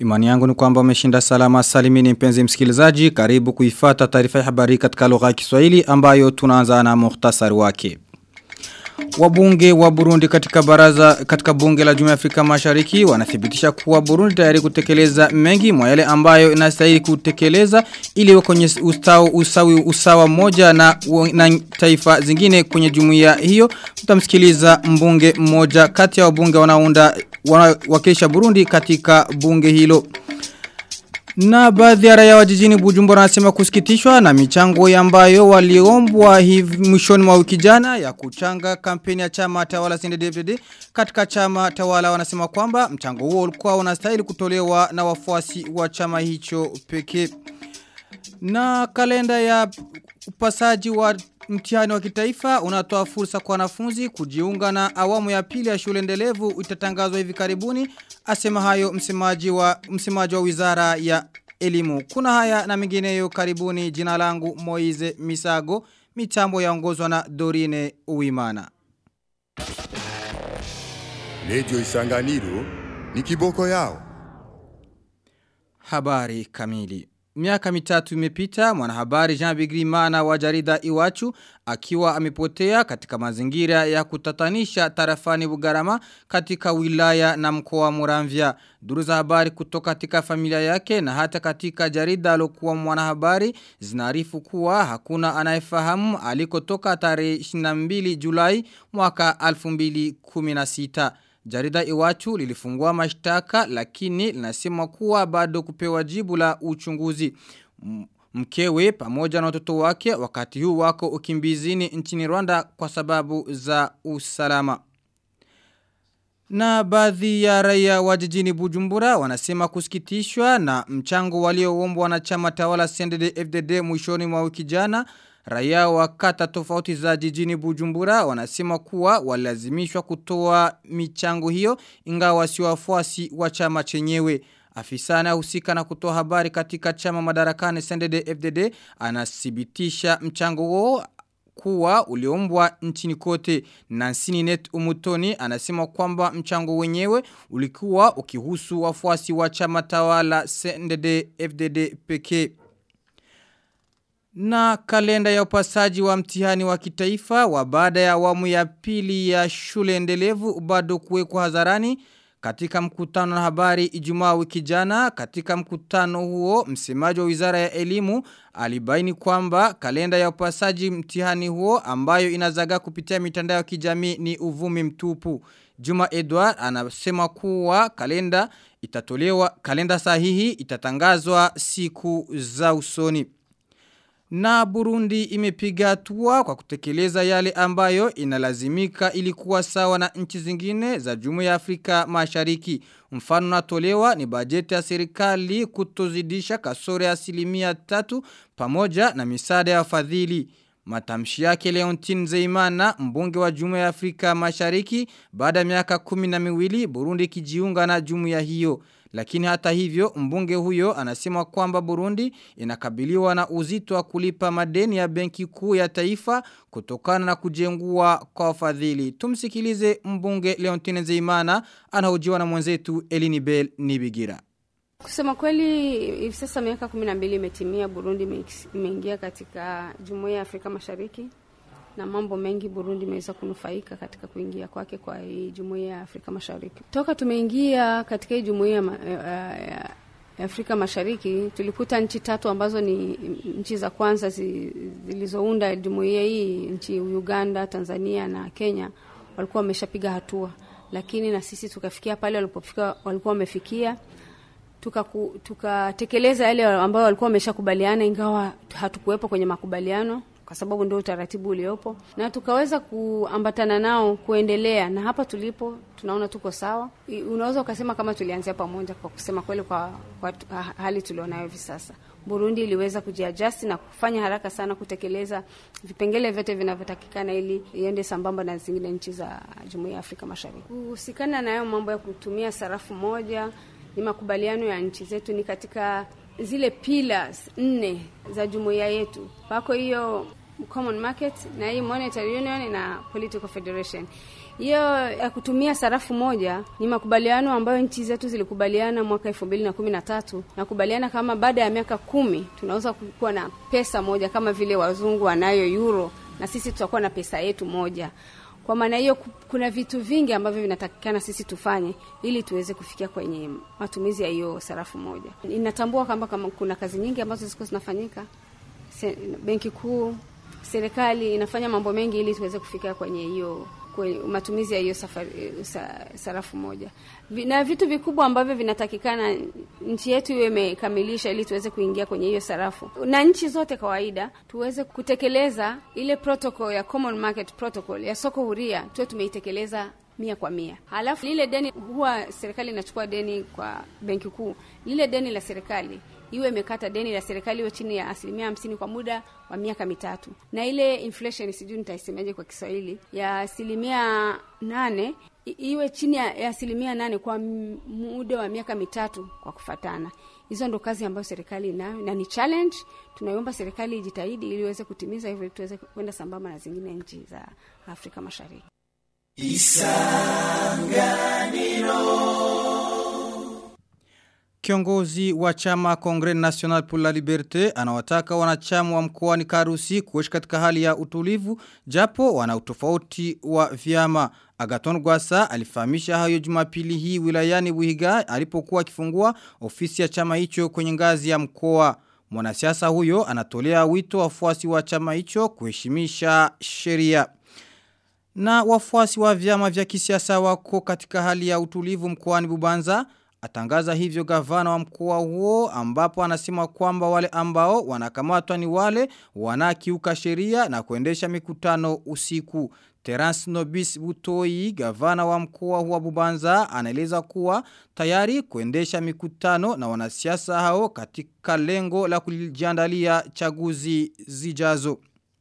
Imani yangu ni kwamba umeshinda salama salimini mpenzi msikilizaji karibu kuifata taarifa ya habari katika lugha ya Kiswahili ambayo tunaanza na muhtasari wake. Wabunge wa Burundi katika baraza katika bunge la Jumuiya ya Afrika Mashariki wanathibitisha kuwa Burundi tayari kutekeleza mengi mwa yale ambayo inastahili kutekeleza ili iwe kwenye ustawi usawi usawa moja na, na taifa zingine kwenye jumuiya hiyo. Tutamsikiliza mbunge mmoja kati ya wabunge wanaounda wanawakilisha Burundi katika bunge hilo. Na baadhi ya raia wa jijini Bujumbura wanasema kusikitishwa na michango ambayo waliombwa hivi mwishoni mwa wiki jana ya kuchanga kampeni ya chama tawala CNDD-FDD katika chama tawala wanasema kwamba mchango huo ulikuwa unastahili kutolewa na wafuasi wa chama hicho pekee. Na kalenda ya upasaji wa mtihani wa kitaifa unatoa fursa kwa wanafunzi kujiunga na awamu ya pili ya shule endelevu itatangazwa hivi karibuni asema hayo msemaji wa msemaji wa Wizara ya Elimu kuna haya na mengineyo karibuni jina langu Moize Misago mitambo yaongozwa na Dorine Uwimana Radio Isanganiro ni kiboko yao Habari kamili Miaka mitatu imepita mwanahabari Jean Bigrimana wa jarida Iwachu akiwa amepotea katika mazingira ya kutatanisha tarafani Bugarama katika wilaya na mkoa wa Muramvya. Duru za habari kutoka katika familia yake na hata katika jarida alokuwa mwanahabari zinaarifu kuwa hakuna anayefahamu alikotoka tarehe 22 Julai mwaka 2016. Jarida Iwachu lilifungua mashtaka lakini linasema kuwa bado kupewa jibu la uchunguzi. Mkewe pamoja na watoto wake wakati huu wako ukimbizini nchini Rwanda kwa sababu za usalama. Na baadhi ya raia wa jijini Bujumbura wanasema kusikitishwa na mchango walioombwa na chama tawala CNDD-FDD mwishoni mwa wiki jana. Raia wa kata tofauti za jijini Bujumbura wanasema kuwa walazimishwa kutoa michango hiyo ingawa si wafuasi wa chama chenyewe. Afisa anayehusika na kutoa habari katika chama madarakani CNDD-FDD anathibitisha mchango huo kuwa uliombwa nchini kote. Nansini Net Umutoni anasema kwamba mchango wenyewe ulikuwa ukihusu wafuasi wa chama tawala CNDD-FDD pekee. Na kalenda ya upasaji wa mtihani wa kitaifa wa baada ya awamu ya pili ya shule endelevu bado kuwekwa hadharani katika mkutano na habari Ijumaa wiki jana katika mkutano huo msemaji wa Wizara ya Elimu alibaini kwamba kalenda ya upasaji mtihani huo ambayo inazaga kupitia mitandao ya kijamii ni uvumi mtupu. Juma Edward anasema kuwa kalenda itatolewa kalenda sahihi itatangazwa siku za usoni. Na Burundi imepiga hatua kwa kutekeleza yale ambayo inalazimika ilikuwa sawa na nchi zingine za Jumuiya ya Afrika Mashariki. Mfano natolewa ni bajeti ya serikali kutozidisha kasoro ya asilimia tatu pamoja na misaada ya wafadhili. Matamshi yake Leontine Zeimana mbunge wa Jumuiya ya Afrika Mashariki baada ya miaka kumi na miwili Burundi kijiunga na jumuiya hiyo. Lakini hata hivyo mbunge huyo anasema kwamba Burundi inakabiliwa na uzito wa kulipa madeni ya benki kuu ya taifa kutokana na kujengua kwa wafadhili. Tumsikilize mbunge Leontine Zeimana anahojiwa na mwenzetu Elini Bell Nibigira. Kusema kweli hivi sasa miaka 12 imetimia Burundi imeingia katika Jumuiya ya Afrika Mashariki na mambo mengi Burundi imeweza kunufaika katika kuingia kwake kwa hii Jumuiya ya Afrika Mashariki. Toka tumeingia katika hii Jumuiya ya Afrika Mashariki tulikuta nchi tatu ambazo ni nchi za kwanza zilizounda jumuiya hii, nchi Uganda, Tanzania na Kenya walikuwa wameshapiga hatua, lakini na sisi tukafikia pale walipofika, walikuwa wamefikia tukatekeleza tuka yale ambayo walikuwa wameshakubaliana, ingawa hatukuwepo kwenye makubaliano kwa sababu ndio utaratibu uliopo, na tukaweza kuambatana nao kuendelea, na hapa tulipo tunaona tuko sawa. Unaweza ukasema kama tulianzia pamoja, kwa kusema kweli, kwa, kwa hali tulionayo hivi sasa. Burundi iliweza kujiadjust na kufanya haraka sana kutekeleza vipengele vyote vinavyotakikana ili iende sambamba na zingine nchi za Jumuiya ya Afrika Mashariki. Kuhusikana na hayo mambo ya kutumia sarafu moja, ni makubaliano ya nchi zetu, ni katika zile pillars nne za jumuiya yetu. Pako hiyo common market na hii monetary union na political federation. Hiyo ya kutumia sarafu moja ni makubaliano ambayo nchi zetu zilikubaliana mwaka elfu mbili na kumi na tatu na kubaliana kama baada ya miaka kumi tunaweza kuwa na pesa moja kama vile wazungu wanayo euro na sisi tutakuwa na pesa yetu moja. Kwa maana hiyo, kuna vitu vingi ambavyo vinatakikana sisi tufanye ili tuweze kufikia kwenye matumizi ya hiyo sarafu moja. Inatambua kwamba kama kuna kazi nyingi ambazo ziko zinafanyika, benki kuu, serikali inafanya mambo mengi ili tuweze kufikia kwenye hiyo kwenye matumizi ya hiyo sarafu moja, na vitu vikubwa ambavyo vinatakikana nchi yetu iwe imekamilisha ili tuweze kuingia kwenye hiyo sarafu, na nchi zote kawaida tuweze kutekeleza ile protocol ya common market protocol ya soko huria, tuwe tumeitekeleza mia kwa mia. Halafu lile deni, huwa serikali inachukua deni kwa benki kuu, lile deni la serikali iwe imekata deni la serikali iwe chini ya asilimia hamsini kwa muda wa miaka mitatu, na ile inflation, sijui nitaisemaje kwa Kiswahili, ya asilimia nane iwe chini ya asilimia nane kwa muda wa miaka mitatu kwa kufatana. Hizo ndo kazi ambayo serikali inayo na ni challenge. Tunaiomba serikali ijitahidi ili iweze kutimiza hivyo, ili tuweze kwenda sambamba na zingine nchi za Afrika Mashariki. Kiongozi wa chama Congres National pour la Liberté anawataka wanachama wa mkoani Karusi kuishi katika hali ya utulivu japo wana utofauti wa vyama. Agaton Gwasa alifahamisha hayo Jumapili hii wilayani Wihiga alipokuwa akifungua ofisi ya chama hicho kwenye ngazi ya mkoa. Mwanasiasa huyo anatolea wito wafuasi wa chama hicho kuheshimisha sheria. Na wafuasi wa vyama vya kisiasa wako katika hali ya utulivu mkoani Bubanza atangaza hivyo gavana wa mkoa huo ambapo anasema kwamba wale ambao wanakamatwa ni wale wanakiuka sheria na kuendesha mikutano usiku. Terence Nobis Butoi, gavana wa mkoa huo Bubanza, anaeleza kuwa tayari kuendesha mikutano na wanasiasa hao katika lengo la kujiandalia chaguzi zijazo.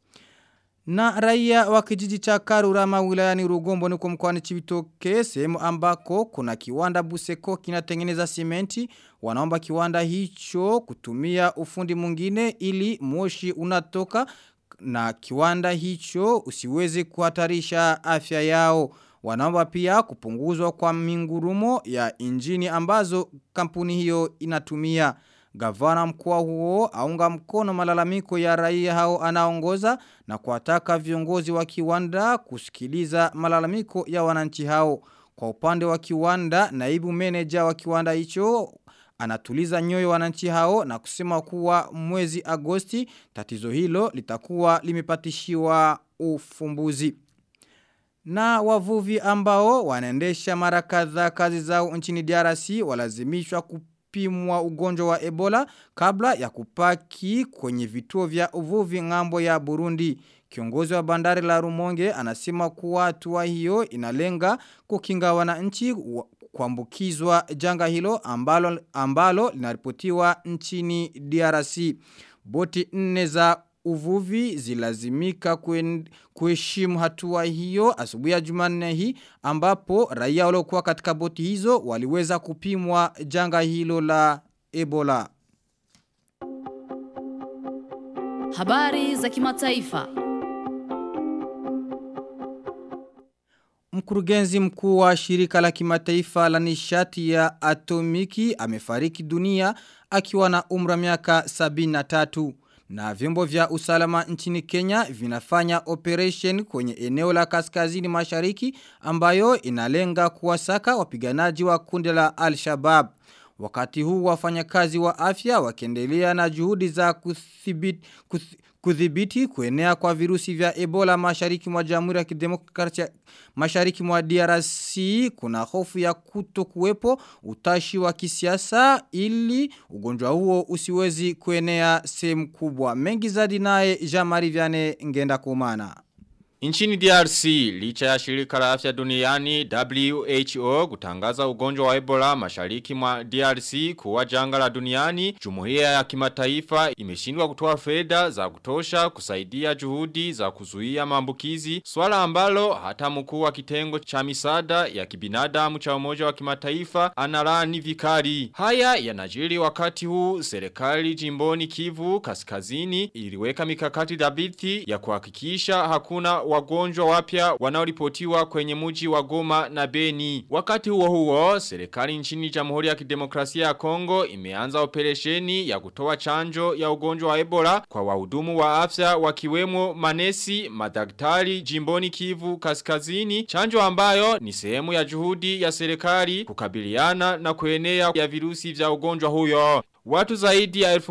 Na raia wa kijiji cha Karurama wilayani Rugombo niko mkoani Chibitoke sehemu ambako kuna kiwanda Buseko kinatengeneza simenti wanaomba kiwanda hicho kutumia ufundi mwingine ili moshi unatoka na kiwanda hicho usiweze kuhatarisha afya yao. Wanaomba pia kupunguzwa kwa mingurumo ya injini ambazo kampuni hiyo inatumia. Gavana mkoa huo aunga mkono malalamiko ya raia hao anaongoza na kuwataka viongozi wa kiwanda kusikiliza malalamiko ya wananchi hao. Kwa upande wa kiwanda, naibu meneja wa kiwanda hicho anatuliza nyoyo wananchi hao na kusema kuwa mwezi Agosti tatizo hilo litakuwa limepatishiwa ufumbuzi. Na wavuvi ambao wanaendesha mara kadhaa kazi zao nchini DRC walazimishwa kupimwa ugonjwa wa Ebola kabla ya kupaki kwenye vituo vya uvuvi ngambo ya Burundi. Kiongozi wa bandari la Rumonge anasema kuwa hatua hiyo inalenga kukinga wananchi kuambukizwa janga hilo ambalo ambalo linaripotiwa nchini DRC. Boti nne za uvuvi zilazimika kuheshimu hatua hiyo asubuhi ya Jumanne hii ambapo raia waliokuwa katika boti hizo waliweza kupimwa janga hilo la Ebola. Habari za kimataifa. Mkurugenzi mkuu wa shirika la kimataifa la nishati ya atomiki amefariki dunia akiwa na umra miaka 73 na vyombo vya usalama nchini Kenya vinafanya operation kwenye eneo la kaskazini mashariki ambayo inalenga kuwasaka wapiganaji wa kundi la Al-Shabaab. Wakati huu wafanyakazi wa afya wakiendelea na juhudi za kuthibiti, kudhibiti kuenea kwa virusi vya Ebola mashariki mwa Jamhuri ya Kidemokrasia mashariki mwa DRC kuna hofu ya kuto kuwepo utashi wa kisiasa ili ugonjwa huo usiwezi kuenea sehemu kubwa. Mengi zaidi naye Jean-Marie Vianney ngenda kumana. Nchini DRC, licha ya shirika la afya duniani WHO kutangaza ugonjwa wa Ebola mashariki mwa DRC kuwa janga la duniani, jumuiya ya kimataifa imeshindwa kutoa fedha za kutosha kusaidia juhudi za kuzuia maambukizi, swala ambalo hata mkuu wa kitengo cha misaada ya kibinadamu cha umoja wa kimataifa analani vikali. Haya yanajiri wakati huu serikali jimboni Kivu kaskazini iliweka mikakati dhabiti ya kuhakikisha hakuna wagonjwa wapya wanaoripotiwa kwenye muji wa Goma na Beni. Wakati huo huo, serikali nchini Jamhuri ya Kidemokrasia ya Kongo imeanza operesheni ya kutoa chanjo ya ugonjwa wa Ebola kwa wahudumu wa afya wakiwemo manesi, madaktari jimboni Kivu kaskazini, chanjo ambayo ni sehemu ya juhudi ya serikali kukabiliana na kuenea ya virusi vya ugonjwa huyo. Watu zaidi ya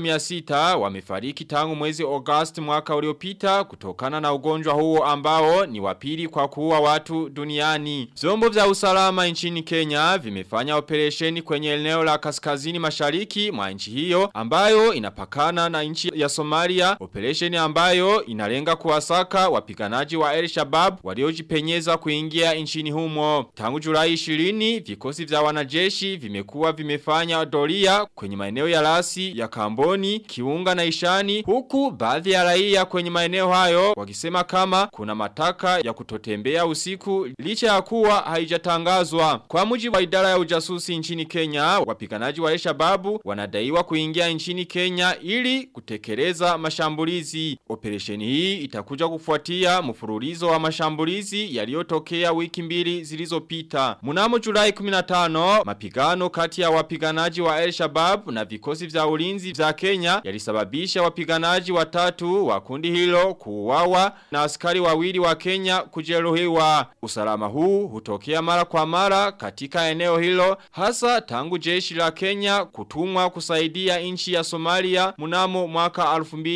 1600 wamefariki tangu mwezi August mwaka uliopita kutokana na ugonjwa huo ambao ni wapili kwa kuua watu duniani. Vyombo vya usalama nchini Kenya vimefanya operesheni kwenye eneo la kaskazini mashariki mwa nchi hiyo ambayo inapakana na nchi ya Somalia. Operesheni ambayo inalenga kuwasaka wapiganaji wa El Shabab waliojipenyeza kuingia nchini humo. Tangu Julai 20 vikosi vya wanajeshi vimekuwa vimefanya doria kwenye maeneo ya lasi ya Kamboni, Kiunga na Ishani huku baadhi ya raia kwenye maeneo hayo wakisema kama kuna mataka ya kutotembea usiku licha ya kuwa haijatangazwa. Kwa mujibu wa idara ya ujasusi nchini Kenya, wapiganaji wa Al-Shababu wanadaiwa kuingia nchini Kenya ili kutekeleza mashambulizi. Operesheni hii itakuja kufuatia mfululizo wa mashambulizi yaliyotokea wiki mbili zilizopita. Mnamo Julai 15, mapigano kati ya wapiganaji wa El-Shabab na vikosi vya ulinzi vya Kenya yalisababisha wapiganaji watatu wa kundi hilo kuuawa na askari wawili wa Kenya kujeruhiwa. Usalama huu hutokea mara kwa mara katika eneo hilo hasa tangu jeshi la Kenya kutumwa kusaidia nchi ya Somalia mnamo mwaka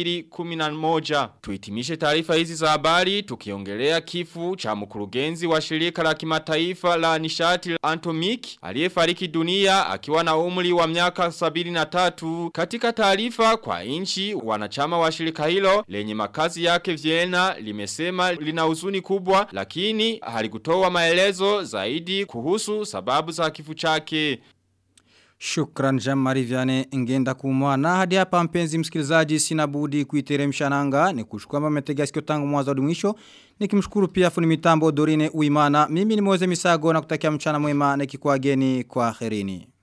2011. Tuitimishe taarifa hizi za habari tukiongelea kifu cha mkurugenzi wa shirika la kimataifa la nishati Antomik aliyefariki dunia akiwa na umri wa miaka 73 katika taarifa kwa inchi wanachama wa shirika hilo lenye makazi yake Vienna limesema lina huzuni kubwa lakini halikutoa maelezo zaidi kuhusu sababu za kifo chake. Shukran Jean-Marie Vianney ngenda kumwa na hadi hapa mpenzi msikilizaji sina budi kuiteremsha nanga ni kushukuru mama metega sikio tangu mwanzo hadi mwisho nikimshukuru pia funi mitambo Dorine Uimana mimi ni Moze Misago na kutakia mchana mwema nikikuageni kwa kherini